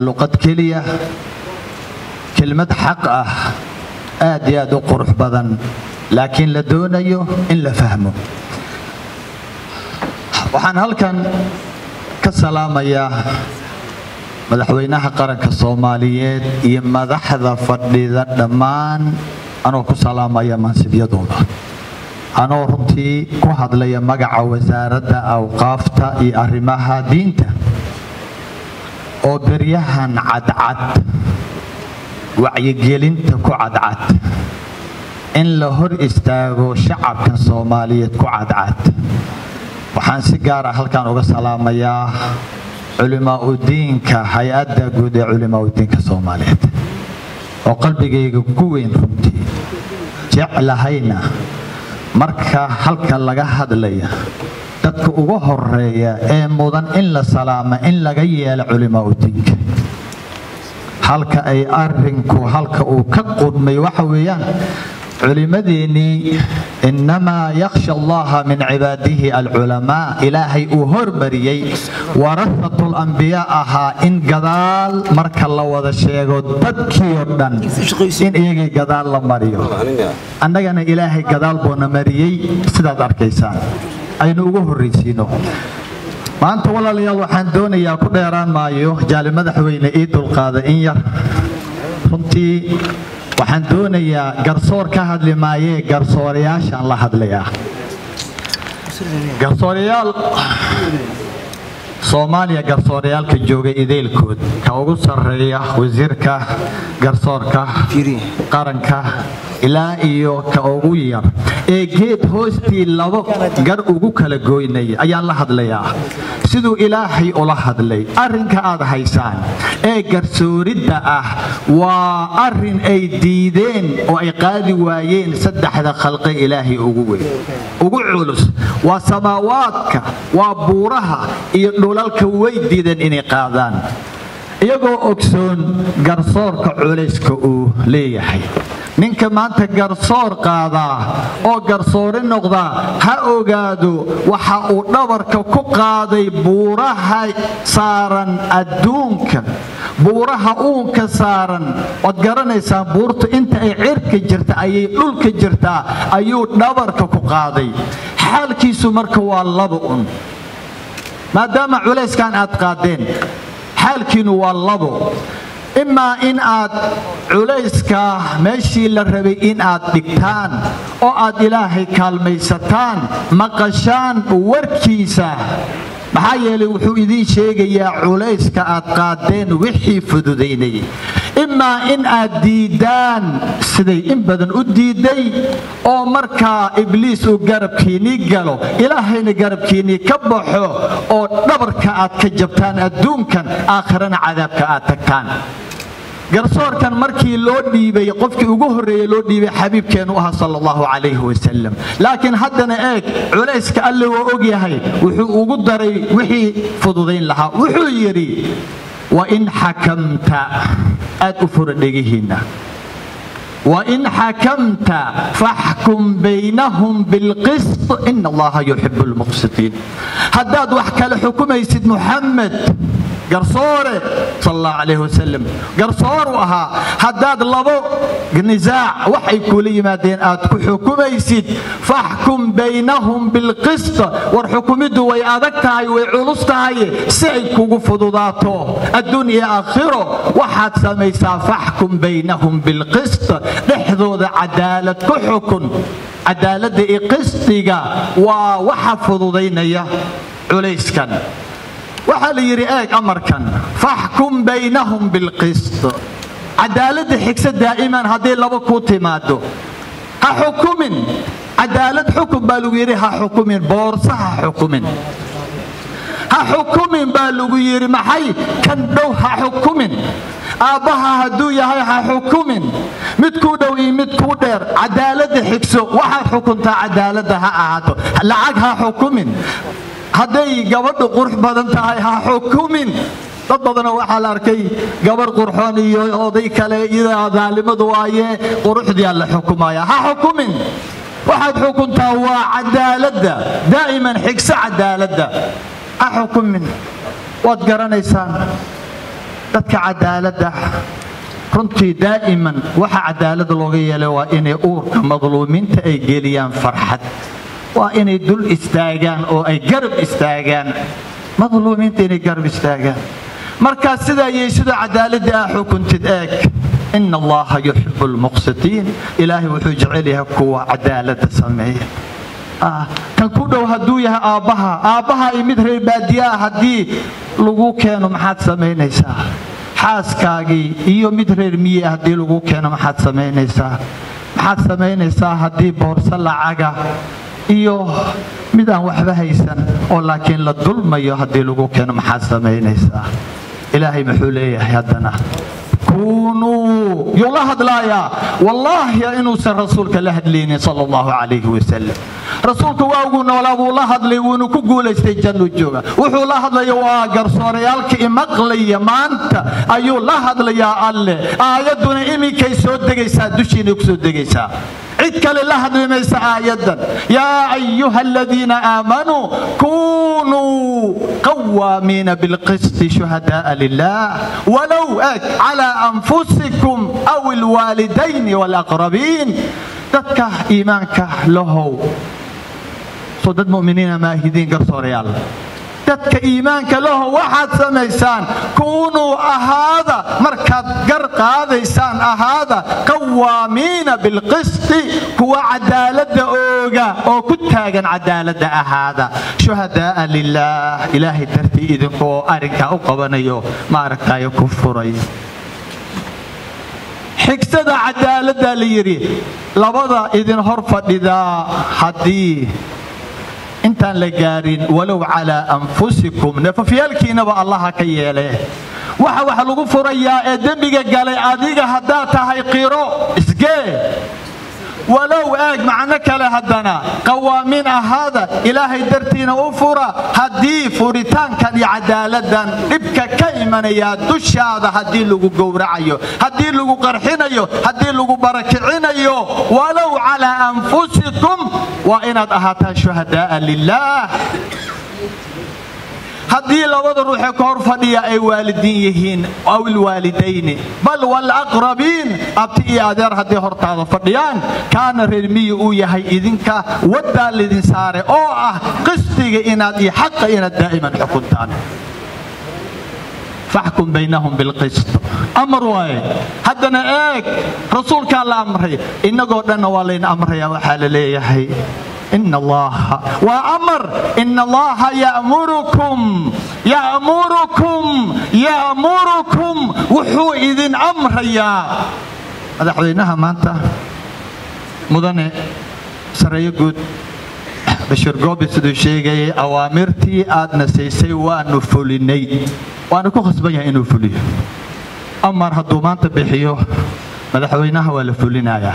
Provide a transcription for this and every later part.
luqad keliya kelmad xaq ah aad iyo aad u qurux badan laakiin la doonayo in la fahmo waxaan halkan ka salaamayaa madaxweynaha qaranka soomaaliyeed iyo madaxda fadhida dhammaan anoo ku salaamaya mansibyadooda anoo runtii ku hadlaya magaca wasaaradda awqaafta iyo arrimaha diinta oo beryahan cadcad wacyigelinta ku cadcad in la hor istaago shacabkan soomaaliyeed ku cadcad waxaan si gaara halkan uga salaamayaa culimaaudiinka hay-adda guud ee culimaaudiinka soomaaliyeed oo qalbigayga ku weyn runtii jeclahayna marka halka laga hadlaya dadka ugu horeeya ee mudan in la salaama in laga yeelo culimaaudiinka halka ay arinku halka uu ka qudmay waxa weeyaan culimadeennii innamaa yakhsha allaha min cibaadihi alculamaa ilaahay uu hormariyey warahatul ambiyaa ahaa in gadaal marka la wada sheego dadkii oo dhan in iyagii gadaal la mariyo annagana ilaahay gadaal buuna mariyey sidaad arkaysaan aynu ugu horraysiino maanta walaalayaal waxaan doonayaa ku dheeraan maayo jaali madaxweyne ii dulqaada in yar runtii waxaan doonayaa garsoor ka hadli maayee garsoorayaashaan la hadlayaa garsoorayaal soomaaliya garsooryaalka joogay ideylkood ka ugu sarreeya wasiirka garsoorka qaranka ilaa iyo ka ugu yar ee geed hoostii labo gar ugu kala goynaya ayaan la hadlayaa siduu ilaahay ula hadlay arrinka aad haysaan ee garsooridda ah waa arrin ay diideen oo ay qaadi waayeen saddexda khalqe ilaahay ugu weyn ugu culus waa samaawaadka waa buuraha iyo dhulalka way diideen inay qaadaan iyagoo ogsoon garsoorka culayska uu leeyahay ninka maanta garsoor qaadaa oo garsoori noqdaa ha ogaado waxa uu dhabarka ku qaaday buuraha saaran adduunka buuraha uunka saaran waad garanaysaan buurtu inta ay cirka jirta ayay dhulka jirtaa ayuu dhabarka ku qaaday xaalkiisu marka waa laba un maadaama culayskan aad qaadeen xaalkiinu waa labo imaa in aad culayska meeshii la rabay in aad dhigtaan oo aad ilaahay kaalmaysataan maqashaan warkiisa maxaa yeelay wuxuu idiin sheegayaa culayska aad qaadeen wixii fududaynayay imaa in aad diiddaan siday in badan u diidday oo markaa ibliis uu garabkiinnii galo ilaahayna garabkiinnii ka baxo oo dhabarka aad ka jabtaan adduunkan aakhirana cadaabka aad tagtaan garsoorkan markii loo dhiibay qofkii ugu horreeye loo dhiibay xabiibkeennu ahaa sal allahu calayhi wasalam laakiin haddana eeg culayska alle waa ogyahay wuxuu ugu daray wixii fududayn lahaa wuxuu yidhi wain xakamta aad u fura dhegihiinna wain xakamta faxkum baynahum bilqist ina allaha yuxibu lmuqsitiin haddaad wax kale xukumaysid muxamed garsoore sal allahu calayh wasalam garsooru ahaa haddaad labo nisaac waxay kuula yimaadeen aad ku xukumaysid faxkum baynahum bilqist war xukumiddu way adag tahay way culus tahay si ay kugu fududaato adduun iyo aakhiro waxaad samaysaa faxkum baynahum bilqist dhexdooda cadaalad ku xukun cadaaladda iyo qistiga waa waxa fududaynaya culayskan waxaa la yidhi eeg amarkan faxkum baynahum bilqist cadaaladda xigsa daa'iman haddii laba kuu timaado ha xukumin cadaalad xukun baa lagu yidhi ha xukumin boorsa ha xukumin ha xukumin baa lagu yidhi maxay kan dhow ha xukumin aabbaha hadduu yahay ha xukumin mid kuu dhow iyo mid kuu dheer cadaaladda xigso waxaad xukuntaa cadaaladda ha ahaato lacag ha xukumin hadday gabadhu qurux badan tahay ha xukumin dad badanoo waxaa la arkay gabarh qurxoon iyo oday kale iyadaa daalimadu waaye quruxdiyaa la xukumaya ha xukumin waxaad xukuntaa waa cadaaladda daa'iman xigso cadaaladda ha xukumin waad garanaysaan dadka cadaaladda runtii daa'iman waxa cadaaladda looga yeelay waa inay uurka madluumiinta ay geliyaan farxad waa inay dul istaagaan oo ay garab istaagaan madluumiinta inay garab istaagaan markaa sidaa yey sidoo cadaaladda ah xukuntid eeg ina allaha yuxibu lmuqsitiin ilaahay wuxuu jecel yahay kuwa cadaaladda sameeya kan ku dhow hadduu yahay aabbaha aabbaha iyo mid reer baadiyaa haddii lagu keeno maxaad samaynaysaa xaaskaagii iyo mid reer miye haddii lagu keeno maxaad samaynaysaa maxaad samaynaysaa haddii boorso lacaga iyo mid aan waxba haysan oo laakiin la dulmayo haddii lagu keeno maxaad samaynaysaa ilaahay muxuu leeyahay haddana kunuu yuu la hadlaayaa wallaahi inuusan rasuulka la hadlaynin sal allahu calayhi wasalam rasuulka waagu noolaa wuu la hadlay wuuna ku guulaystay jannu jooga wuxuu la hadlaya waa garsoorayaalka imaqlaya maanta ayuu la hadlayaa alleh aayadduna iminkay soo degaysaa dushiinay ku soo degaysaa cid kale la hadli maysa aayaddan yaa ayuha aladiina aamanuu kunuu qawaamiina bilqisti shuhada'a lilah walow eg calaa anfusikum aw ilwaalidayni waalaqrabiin dadka iimaanka lahow soo dad mu'miniina maahidiin garsoorayaal dadka iimaanka laho waxaad samaysaan kuunuu ahaada markaad gar qaadaysaan ahaada qawaamiina bilqisti kuwa cadaaladda ooga oo ku taagan cadaaladda ahaada shuhada'a lilaah ilaahay dartii idinkoo arrinkaa u qabanayo maaragtayo ku furay xigsada cadaaladdaa la yidhi labada idin hor fadhidaa haddii intaan la gaarin walow calaa anfusikum nafafyaalkiinaba allaha ka yeele waxa wax lagu furayaa ee dembiga galay adiga haddaad tahay qiro isgee walow eeg macno kale haddana qawaamiin ahaada ilaahay dartiina u fura haddii furitaankan iyo cadaaladdan dhibka ka imanayaa dushaada haddii lagu gowracayo haddii lagu qarxinayo haddii lagu barakicinayo walow calaa anfusikum waa inaad ahaataan shuhada'a lilaah haddii labada ruuxee ka hor fadhiya ay waalidiin yihiin aw ilwaalidayni bal walaqrabiin abti iyo adeer hadday hortaada fadhiyaan kaana reermiyi uu yahay idinka waddaa lidin saare oo ah qistiga inaad iyo xaqa inaad daa'iman xukuntaan faxkum baynahum bilqist amar waaye haddana eeg rasuulkaa la amray innagoo dhanna waa layn amraya waxaa la leeyahay إن الله وأمر إن الله يأمركم يأمركم يأمركم وحو إذن أمر يا هذا حدينها ما أنت مدن سرية قد بشير قوبي سدو شيغي أوامرتي آدنا سيسي وأنو فوليني وأنا كو خصبيها إنو فولي أمر هدو ما أنت بحيو مدحوينها ولا فولينايا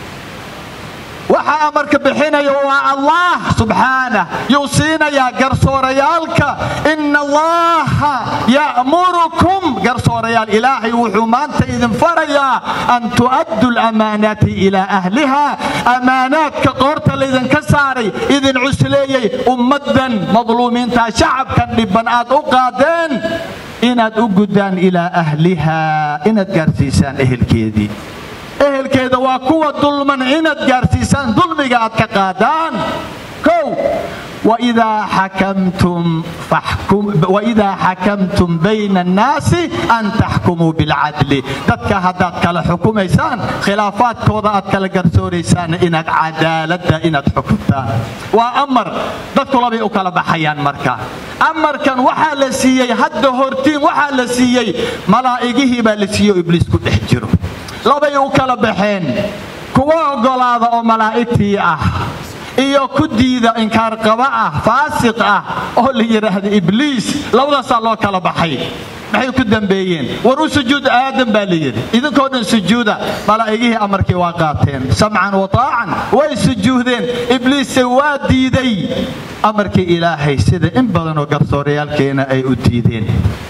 waxa amarka bixinaya waa allah subxaanah yuu siinayaa garsoorayaalka ina allaha ya'murukum garsoorayaal ilaahay wuxuu maanta idin farayaa an tu'addu lamaanaati ilaa ahliha ammaanaadka qoorta laydinka saaray idin cusleeyey ummaddan madluumiinta shacabkan dhibban aad u qaadeen inaad u guddaan ilaa ahliha inaad gaarsiisaan ehelkeedii ehelkeeda waa kuwa dulman inaad gaarsiisaan dulmiga aad ka qaadaan kow waidaa xakamtum waidaa xakamtum bayna annaasi an taxkumuu bilcadli dadka haddaad kala xukumaysaan khilaafaadkooda aad kala garsooraysaan inaad cadaaladda inaad xukuntaan waa amar dadku labay u kala baxayaan marka amarkan waxaa la siiyey hadda hortiin waxaa la siiyey malaa'igihii baa la siiyey oo ibliis ku dhex jiro labay u kala baxeen kuwa oggolaada oo malaa'igtii ah iyo ku diida inkaarqaba ah faasiq ah oo la yidhaahda ibliis labadaasaa loo kala baxay maxay ku dambeeyeen war u sujuud aadan baa la yidhi idinkoo dhan sujuuda malaa'igihii amarkii waa qaateen samcan wa taacan way sujuudeen ibliisse waa diiday amarkii ilaahay sida in badanoo garsoorayaalkeena ay u diideen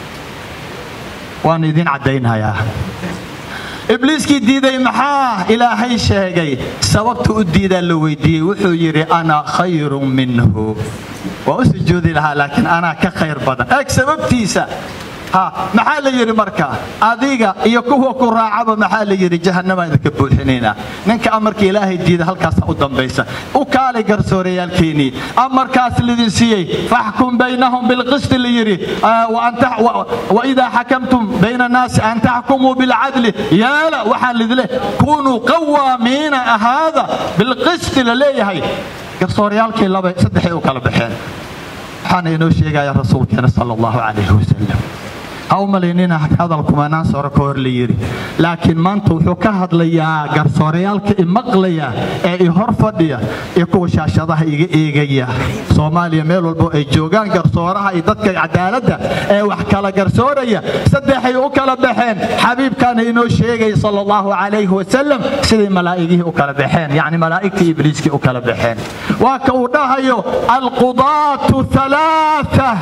waan idin caddaynhayaa ibliiskii diiday maxaa ilaahay sheegay sababta u diidaa la weydiiyey wuxuu yidhi ana khayrun minhu waa u sujuudi lahaa laakiin anaa ka khayr badan eeg sababtiisa ha maxaa la yidhi marka adiga iyo kuwa ku raacaba maxaa la yidhi jahannama idinka buuxinaynaa ninka amarka ilaahay diida halkaasa u dambaysa u kaalay garsoorayaalkeenii amarkaas lidin siiyey faxkum baynahum bilqisti la yidhi waidaa xakamtum bayna annaasi an taxkumuu bilcadli yaala waxaan lidile kunuu qawaamiina ahaada bilqisti la leeyahay garsooryaalkii laba saddexay u kala baxeen waxaana inoo sheegaya rasuulkeena sala allahu calayhi wasalam ha u malaynina hadal kumanaan soro ka hor la yidhi laakiin maanta wuxuu ka hadlayaa garsoorayaalka imaqlaya ee i hor fadhiya iyo kuwa shaashadaha iga eegaya soomaaliya meel walbo ay joogaan garsooraha iyo dadka cadaaladda ee wax kala garsooraya saddexay u kala baxeen xabiibkaana inoo sheegaya sala allahu calayhi wasalam siday malaa'igihii u kala baxeen yacni malaa'igtii ibliiskii u kala baxeen waa ka uu dhahayo alqudaatu alaaa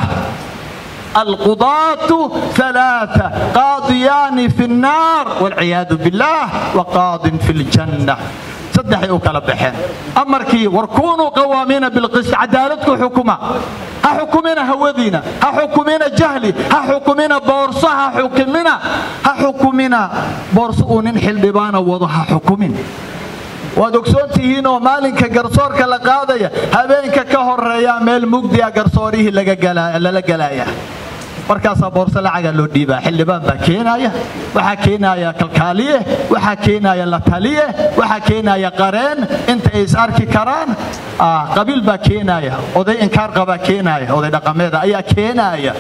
القضاة ثلاثة قاضيان في النار والعياذ بالله وقاض في الجنة صدحي وكلا بحين أمركي وركونوا قوامين بالقسط عدالتكم حكومة ها حكومنا هوذينا ها حكومنا جهلي ها حكومنا بورصة ها حكومنا ها حكومنا بورصة ننحل دبانا وضها حكومين waad ogsoon tihiin oo maalinka garsoorka la qaadaya habeenka ka horeeya meel mugdiya garsoorihii lala galaaya markaasaa boorso lacaga loo dhiibaa xildhibaan baa keenaya waxaa keenaya kalkaaliye waxaa keenaya la taliye waxaa keenaya qareen inta ay is arki karaan qabiil baa keenaya oday inkaar qabaa keenaya oday dhaqameeda ayaa keenaya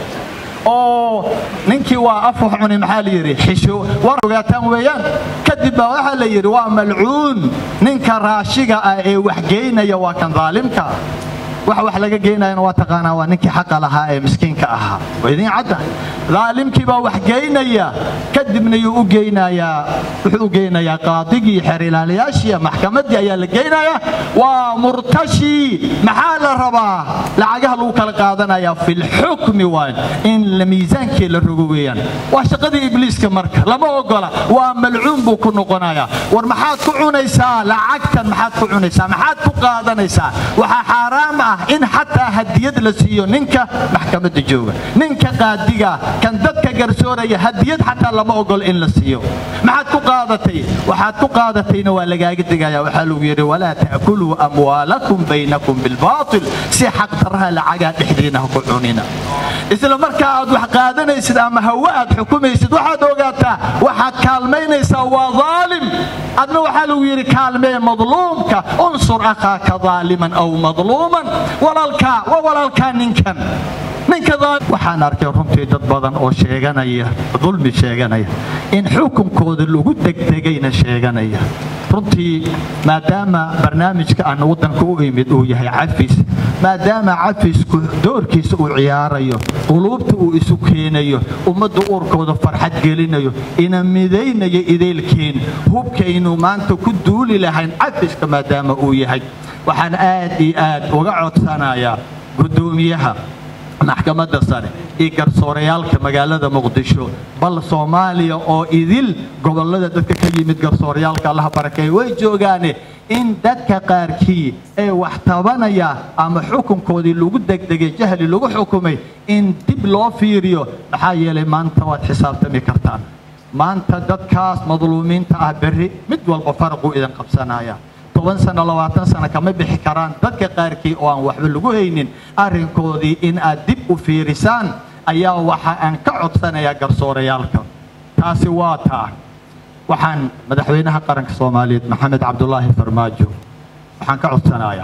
oo ninkii waa af wax cuni maxaa la yidhi xisho war ogaataan weeyaan kadib baa waxaa la yidhi waa malcuun ninka raashiga ah ee wax geynaya waa kan daalimka waxa wax laga geynayana waa taqaanaa waa ninkii xaqa lahaa ee miskiinka ahaa waa idiin cadda daalimkii baa wax geynaya kadibna yuu u geynayaa wuxuu u geynayaa qaadigii xeer ilaaliyaashii maxkamaddii ayaa la geynayaa waa murtashi maxaa la rabaa lacagaha lagu kala qaadanayaa filxukmi waan in miisaankii la rogo weeyaan waa shaqadii ibliiska marka lama ogola waa malcuun buu ku noqonayaa war maxaad ku cunaysaa lacagtan maxaad ku cunaysaa maxaad ku qaadanaysaa waxaa xaaraam ah in xataa hadiyad la siiyo ninka maxkamadda jooga ninka qaadiga kan dadka garsooraya hadiyad xataa lama ogolo in la siiyo maxaad ku qaadatay waxaad ku qaadatayna waa lagaaga digaya waxaa lagu yidhi walaa ta'kuluu amwaalakum baynakum bilbaatil si xaqdaraha lacagaa dhexdiina ha ku cunina isla markaa aad wax qaadanaysid ama hawe aad xukumaysid waxaad ogaataa waxaad kaalmaynaysaa waa daalim adna waxaa lagu yidhi kaalmee madluumka unsur akhaaka daaliman aw madluuman walaalkaa waa walaalkaa ninkan ninka waxaan arkay runtii dad badan oo sheeganaya dulmi sheeganaya in xukunkooda lagu degdegayna sheeganaya runtii maadaama barnaamijka aan waddanka u imid uu yahay cafis maadaama cafisku doorkiisa uu ciyaarayo quluubta uu isu keenayo ummadda uurkooda farxad gelinayo ina midaynayo idaylkeen hubkaynu maanta ku duuli lahayn cafiska maadaama uu yahay waxaan aad iyo aad uga codsanayaa guddoomiyaha maxkamadda sare iyo garsoorayaalka magaalada muqdisho bal soomaaliya oo idil gobollada dadka ka yimid garsoorayaalka allaha barakeeye way joogaane in dadka qaarkii ee wax tabanaya ama xukunkoodii lagu degdegay jahli lagu xukumay in dib loo fiiriyo maxaa yeelay maanta waad xisaabtami kartaan maanta dadkaas madluumiinta ah berri mid walba faraquu idin qabsanaya toban sano labaatan sano kama bixi karaan dadka qaarkii oo aan waxba lagu haynin arrinkoodii in aad dib u fiirisaan ayaa waxa aan ka codsanayaa garsoorayaalka taasi waa taa waxaan madaxweynaha qaranka soomaaliyeed maxamed cabdulaahi farmaajo waxaan ka codsanayaa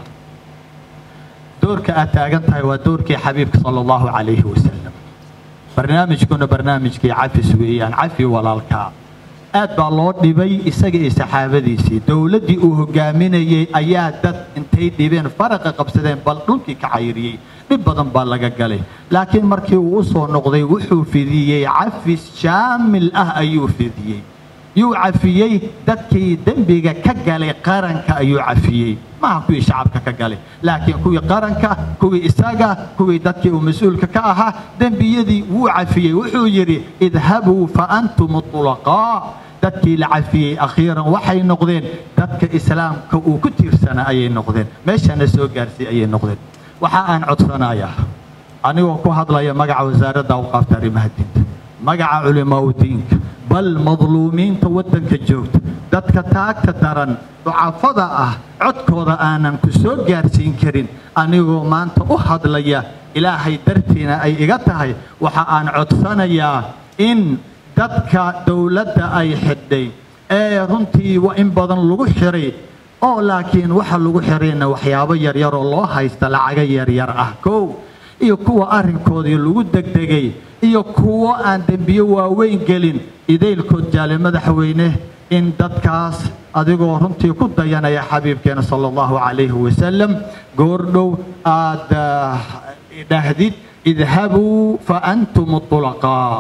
doorka aad taagan tahay waa doorkii xabiibka sala allahu calayhi wasalam barnaamijkuna barnaamijkii cafis weeyaan cafi walaalkaa aad baa loo dhibay isaga iyo saxaabadiisii dowladdii uu hogaaminayey ayaa dad intay dhibeen faraqa qabsadeen bal dhulkii ka cayriyey dhib badan baa laga galay laakiin markii uu u soo noqday wuxuu fidiyey cafis shaamil ah ayuu fidiyey yuu cafiyey dadkii dembiga ka galay qaranka ayuu cafiyey maaha kuwii shacabka ka galay laakiin kuwii qaranka kuwii isaga kuwii dadkii uu mas-uulka ka ahaa dembiyadii wuu cafiyey wuxuu yidhi idhabuu fa antum tulaqaa dadkii la cafiyey akhiiran waxay noqdeen dadka islaamka uu ku tiirsanaa ayay noqdeen meeshana soo gaarsiy ayay noqdeen waxa aan codsanayaa anigoo ku hadlaya magaca wasaaradda awqaafta arrimaha diinta magaca culimaa diinka bal madluumiinta waddanka joogta dadka taagta daran ducafada ah codkooda aanan ku soo gaarsiin karin anigoo maanta u hadlaya ilaahay dartiina ay iga tahay waxa aan codsanayaa in dadka dowladda ay xidhay ee runtii in badan lagu xiray oo laakiin waxa lagu xirayna waxyaabo yaryar oo loo haysta lacaga yaryar ah kow iyo kuwa arrinkoodii lagu degdegay iyo kuwo aan dembiyo waaweyn gelin idaylkood jaale madaxweyne in dadkaas adigoo runtii ku dayanaya xabiibkeena sala allahu calayhi wasalam goordhow aad dhahdid idhabuu fa antum tulaqaa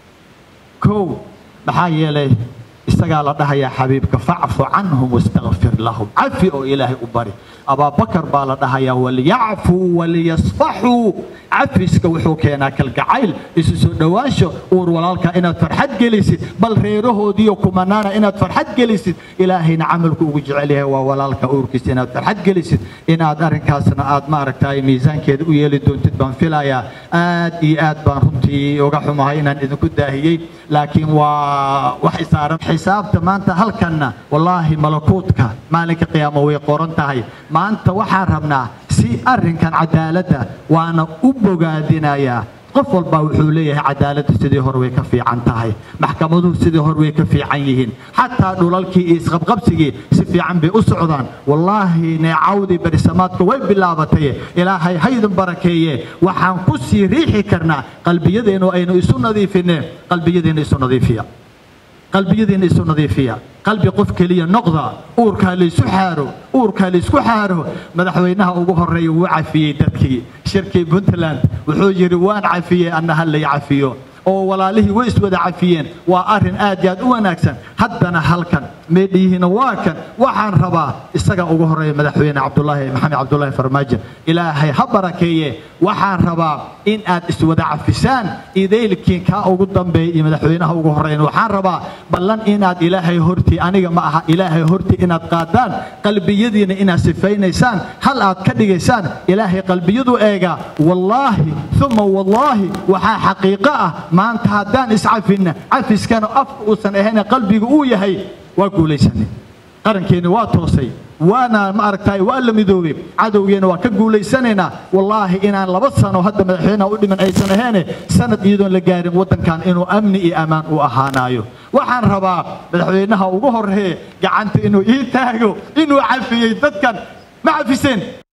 kow maxaa yeelay isagaa la dhahayaa xabiibka facfu canhum wastakfir lahum cafi oo ilaahay u bari abaabakar baa la dhahayaa waliyacfuu waliyasfaxuu cafiska wuxuu keenaa kalgacayl isu soo dhowaansho uur walaalka inaad farxad gelisid bal reerahoodiiyo kumanaana inaad farxad gelisid ilaahayna camalku ugu jecel yahay waa walaalka uurkiisa inaad farxad gelisid inaad arrinkaasna aad maaragtay miisaankeeda u yeeli doontid baan filayaa aad iyo aad baan runtii uga xumahay inaan idinku daahiyey laakiin waa wax isaaran xisaabta maanta halkanna wallaahi malakuutka maalinka qiyaamo way qoran tahay maanta waxaan rabnaa si arrinkan cadaaladda waana u bogaadinayaa qof walbaa wuxuu leeyahay cadaaladda sidii hore way ka fiican tahay maxkamaduhu sidii hore way ka fiican yihiin xataa dhulalkii iyo isqabqabsigii si fiican bay u socdaan wallaahi neecawdii berisamaadka way bilaabatay ilaahay haydin barakeeye waxaan ku sii riixi karnaa qalbiyadeennu aynu isu nadiifineen qalbiyadeenna isu nadiifiya qalbiyadiina isu nadiifiya qalbi qof keliya noqda uurkaa laysu xaaro uurkaa laysku xaaro madaxweynaha ugu horeeya wuu cafiyey dadkii shirkii puntland wuxuu yidhi waan cafiyey annaha lay cafiyo oo walaalihii way iswada cafiyeen waa arrin aad iyo aad u wanaagsan haddana halkan meedhiyihiina waa kan waxaan rabaa isaga ugu horeeya madaxweyne cabdulaahi maxamed cabdulaahi farmaajo ilaahay ha barakeeye waxaan rabaa in aad iswada cafisaan idaylkii kaa ugu dambeeya iyo madaxweynaha ugu horeeyan waxaan rabaa ballan inaad ilaahay hortii aniga ma aha ilaahay hortii inaad qaadaan qalbiyadiina inaad sifaynaysaan hal aad ka dhigaysaan ilaahay qalbiyadu eega wallaahi uma wallaahi waxaa xaqiiqo ah maanta haddaan iscafinna cafiskana afka uusan ahayn qalbigu uu yahay waa guulaysanay qarankeeni waa toosay waana ma aragtay waa la midoobay cadowgeena waa ka guulaysanaynaa wallaahi inaan laba sano hadda madaxweynaha u dhiman aysan aheene sanad iyadoon la gaarin waddankan inuu amni iyo ammaan u ahaanayo waxaan rabaa madaxweynaha ugu horreeye gacanta inuu ii taago inuu cafiyey dadkan ma cafiseen